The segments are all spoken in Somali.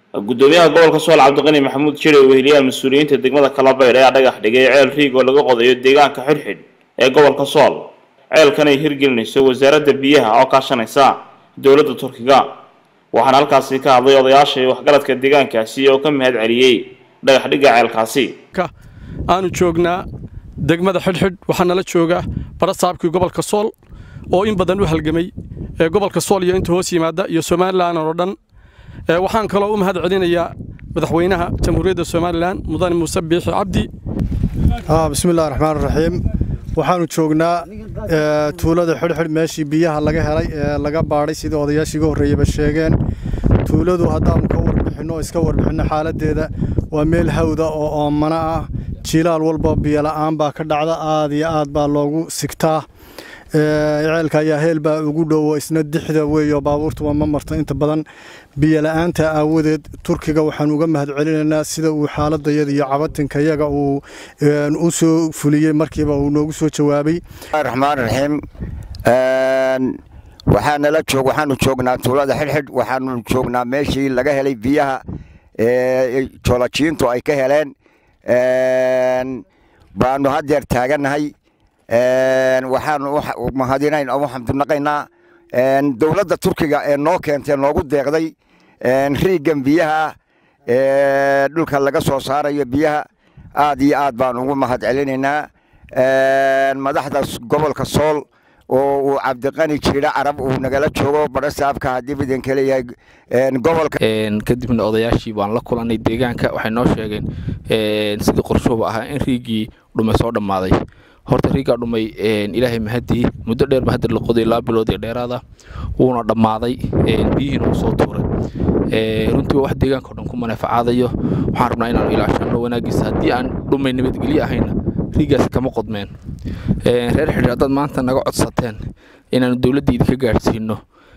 gudoomiyaha gobolka sool cabdiqani maxamuud jire oo weheliyaha mas-uuliyiinta degmada kalabayr ayaa dhagax dhigay ceel riig oo laga qodayo deegaanka xidhxidh ee gobolka sool ceelkan ay hirgelinayso wasaaradda biyaha oo kaashanaysa dowladda turkiga waxaana halkaasi ka hadlay odayaasha iyo waxgaradka deegaankaasi oo ka mahad celiyey dhagax dhigga ceelkaasi aanu joognaa degmada xidhxidh waxaa nala jooga barasaabkii gobolka sool oo in badan u halgamay ee gobolka sool iyo inta hoos yimaada iyo somalilan oo dhan waxaan kaloo u mahad celinayaa madaxweynaha jamhuuriyadda somalilan mudane muuse biixi cabdi bismillahi raxmaan raxiim waxaanu joognaa tuulada xidhxidh meeshii biyaha laga helay ee laga baadhay sidii odayaashii iga horreeyeyba sheegeen tuuladu haddaanu ka warbixinno oo iska warbixinno xaaladdeeda waa meel hawda oo oomana ah jiilaal walba biyola'aan baa ka dhacda aad iyo aad baa loogu sigtaa ceelka ayaa heel baa ugu dhowo isna dixda weeyo baabuurtuba ma marto inta badan biyola'aanta aawadeed turkiga waxaan uga mahad celinaynaa sida uu xaaladayada iyo cabatinkayaga uu u soo fuliyey markiiba uu noogu soo jawaabay raxmaan raxiim waxaanala joog waxaanu joognaa tuulada xidhxidh waxaanu joognaa meeshii laga helay biyaha joolajiintu ay ka heleen baanu haddeer taagannahay waxaanu mahadinayn oo xamdunaqaynaa dowladda turkiga ee noo keentay noogu deeqday riiggan biyaha dhulka laga soo saarayo biyaha aad iyo aad baanu ugu mahad celinaynaa madaxda gobolka sool oo uu cabdiqani jiidha carab uu nagala joogo barasaabka haddii idanka leeyahay gobolka kadibna odayaashii baan la kulanay deegaanka waxay noo sheegeen sidii qorshuhuba ahaa in riigii dhumay soo dhammaaday horta riiggaa dhumay ilaahay mahadii muddo dheer ba hadda la qoday laba bilood ee dheeraada wuuna dhammaaday biyihiina uu soo tuuray runtii waa wax deegaanka o dhan ku maneefacaadayo waxaan rabnaa inaanu ilaashano wanaagiisa haddii aan dhumay nabadgelyo ahayna riiggaasi kama qodmeen reer xidhiir haddaad maanta naga codsateen inaanu dowladda idinka gaadhsiino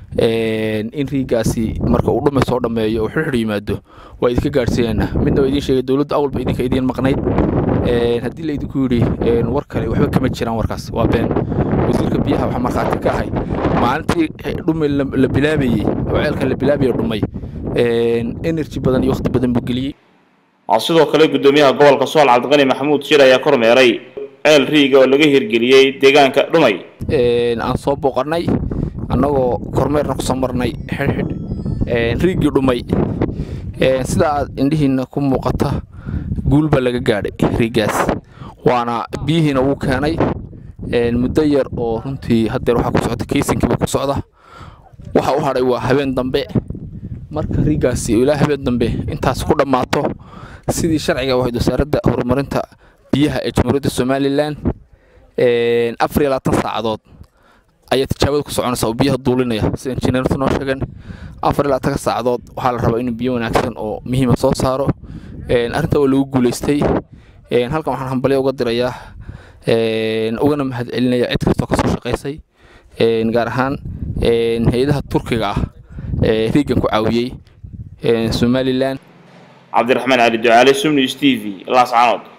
in riiggaasi marka uu dhume soo dhammeeyo uu xirxir yimaado waa idinka gaadhsiinaynaa midna waa idiin sheegay dowladda awalba idinka idiin maqnayd haddii la idinku yidhi war kale waxba kama jiraan warkaas waa been wasiirka biyaha waxaa markhaati ka ahay maalintii dhume la bilaabayey oo ceelkan la bilaabayo dhumay energy badan iyo waqti badan buu geliyey sidoo kale gudoomiyaha gobolka sool cabdiqani maxamuud jir ayaa kormeeray ceel riiga oo laga hirgeliyey deegaanka dhumay aan soo booqannay annagoo kormeerna ku soo marnay xidhxidh riiggii dhumay sida aad indhihiinna ku muuqata guul baa laga gaadhay riiggaas waana biyihiina wuu keenay muddo yar oo runtii haddeer waxaa ku socda kaysinkiiba ku socda waxa u hadhay waa habeen dambe marka riiggaasi ilaa habeen dambe intaas ku dhammaato sidii sharciga wahayd wasaaradda horumarinta biyaha ee jamhuuriyadda somalilan afar iyo labaatan saacadood ayaa tijaabada ku soconaysa oo biyaha duulinaya sida injineertu noo sheegeen afar iyo labaatanka saacadood waxaa la rabaa inuu biyo wanaagsan oo muhiima soo saaro arrintaa waa lagu guulaystay halkan waxaan hambalyo uga dirayaa ugana mahad celinaya cid kastoo kasoo shaqaysay gaar ahaan hay-adaha turkiga ah ee riiggan ku caawiyey somalilan cabdiraxmaan cali ducaale sumnews t v laascanood